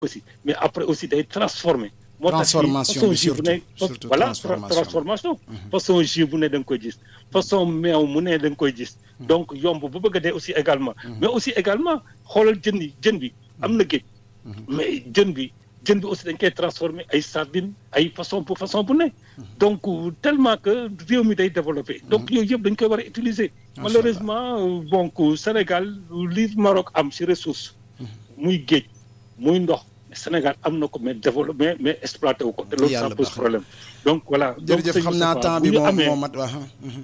aussi mais après aussi day transformer moo tax transformation façon bi jus bu surtout ne surtout voilà transformation. transformation façon jus bu ne da nga koy gis façon meew mu ne da nga koy gis donc yomb bu bëgg a dee aussi également mais aussi également xoolal jën yi jën bi am na géej mais jën bi jën bi aussi dañ koy transformer ay sardines ay façon pour façon bu ne donc tellement que réew mi day développé donc yooyu yëpp dañ koy war a utiliser Macha malheureusement donc Sénégal li Maroc am ci ressource muy géej muy ndox Sénégal am na ko mais développé mais mais exploité wu ko te loolu ça Yàlla pose baax na. problème donc voilà donc jërëjëf sëñ xam naa Moustapha, temps bu bi ñu moo amee- moo mat waa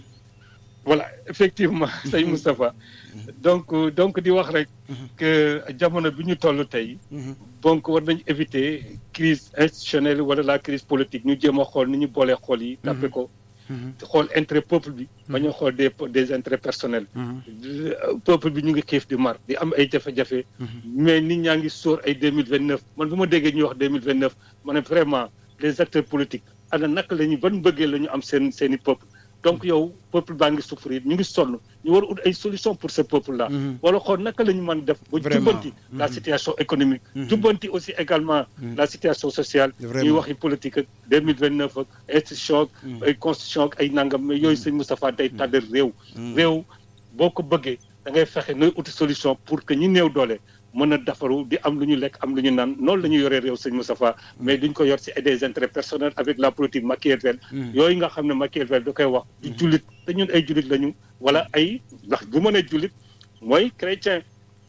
voilà effectivement sëñ Moustapha donc donc di wax rek que jamono bi ñu toll tey donc war nañ éviter crise institutionnelle wala la crise politique ñu jéem a xool ni ñu boolee xool yi tàppe ko xool intérêt peuple bi bañ a xool des des intérêts personnels peuple bi ñu ngi xiif di mar di am ay jafe-jafe mais nit ñaa ngi sóor ay deux mille vingt neuf man bu ma déggee ñuy wax deux mille vingt neuf ma ne vraiment les acteurs politiques ana naka la ñu ban bëggee la ñu am seen seen i peuple donc yow peuple baa ngi souffrir ñu ngi sonn ñu war a ut ay solution pour ce peuple là wala xool naka la ñu mën def ba Vraiment. jubbanti la situation économique jubbanti aussi également la situation sociale ñuy Vraiment. waxi politique ak deux mille vingt neuf ak institution ak ay constitution ak ay nangam mais yooyu sëñ Moustapha day tàddal réew réew boo ko bëggee da ngay fexe nooy uti solution pour que ñi néew doole mën a defaru di am lu ñu lekk am lu ñu naan noonu la ñu yoree réew sëñ Moustapha mais duñ ko yor ci des intérêts personnels avec la politique Machiavel yooyu nga xam ne Machiavel da koy wax di jullit te ñun ay jullit lañu wala ay ndax bu mën a jullit mooy chrétien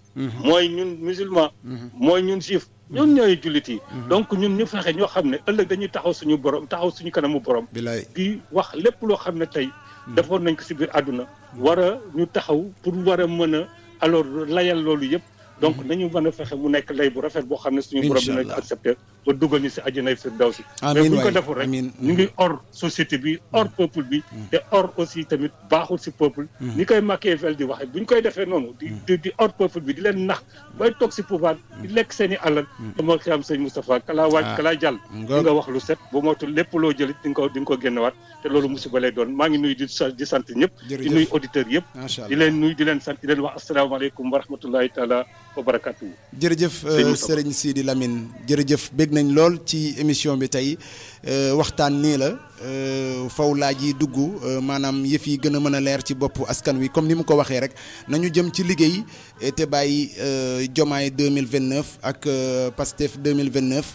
mooy ñun musulman mooy ñun juif ñun ñooy jullit yi donc ñun ñu fexe ñoo xam ne ëllëg dañuy taxaw suñu borom taxaw suñu kanamu borom bilaay di wax lépp loo xam ne tey defoon nañ ko ci biir àdduna war a ñu taxaw pour war a mën a alors layal loolu yëpp donc nañu mën a fexe mu nekk lay bu rafet boo xam ne suñu borom dina ko Inch'Allah. accepté ba dugal ñu ci àjjanay firdawsi mais amiin bu ñu ko waay deful rek amiin ñu ngi hors société bi hors peuple bi te hors aussi tamit baaxul ci peuple ni koy Machiavel di waxee bu ñu koy defee noonu di di di hors peuple bi di leen nax bay toog ci pouvoir di lekk seen i alal dama xam sëñ Moustapha kalaa waaj Ah. kalaa jàll Ngoog. di nga wax lu set bu moytul lépp loo jëlit di nga ko di nga ko génnewaat te loolu musiba lay doon maa ngi nuyu di sa- di sant ñëpp di Jërëjëf. nuyu auditeurs yëpp macha di allah leen nuyu di leen sant di leen wax asalaamaaleykum wa rahmatullahi taala wa barakatuhu jërëjëf Sëñ euh, Moustapha. Serigne Sidi Lamine jërëjëf bég nañ lool ci émission bi tey euh, waxtaan nii la euh, faw laaj yi dugg euh, maanaam yëf yi gën a mën a leer ci bopp askan wi comme ni mu ko waxee rek nañu jëm ci liggéey eh, te bàyyi euh, Jomaay 2029 ak euh, Pastef 2029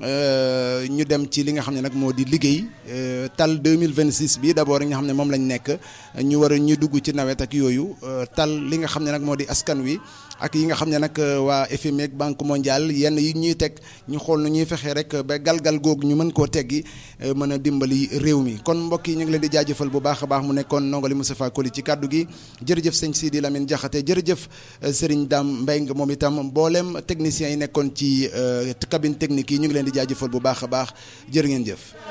euh, ñu dem ci li nga xam ne nag moo di liggéey euh, tal 2026 bi d'abord nga xam ne moom lañ nekk ñu war a ñu dugg ci nawet ak yooyu euh, tal li nga xam ne nag moo di askan wi ak yi nga xam ne nag euh, waa FMI ak Banque mondiale yenn yi ñuy teg ñu xool nu ñuy fexee rek ba galgal googu ñu mën koo teggi euh, mën a dimbali réew mi kon mbokk yi ñu ngi leen di jaajëfal bu baax a baax mu nekkoon nongali Moustapha Koli ci kàddu gi jërëjëf sëñ Sidi Lamine Diakhaté jërëjëf euh, Serigne Dame Mbengue moom itam mboolem techniciens yi nekkoon ci euh, cabine technique yi ñu ngi leen di jaajëfal bu baax a baax jërë ngeen jëf